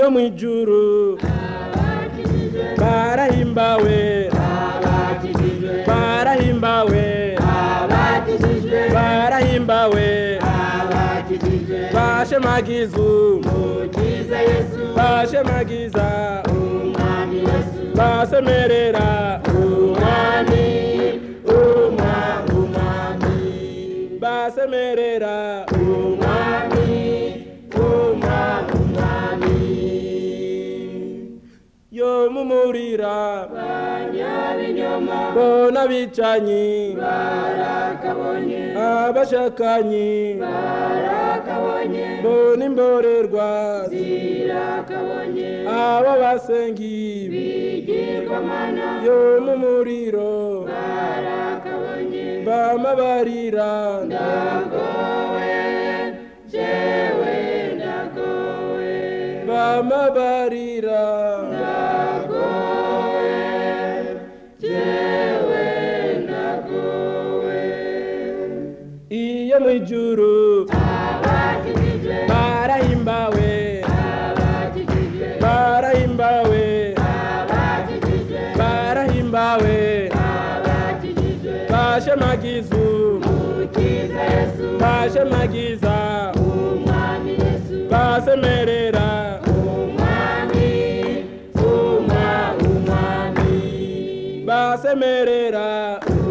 iyo mu ijuru barahimbawe barahimbawe barahimbawe bashemagizu bashemagiza basemerera umwami umwami basemerera umwami umwami yo mumurira bona bicanyi abashakanyi bona imborerwa abo basengi yo mumuriro bamabarira bamabarira iyo mu ijuru barahimbawe barahimbawe barahimbawe bashemagizu bashemagiza basemerera basemerera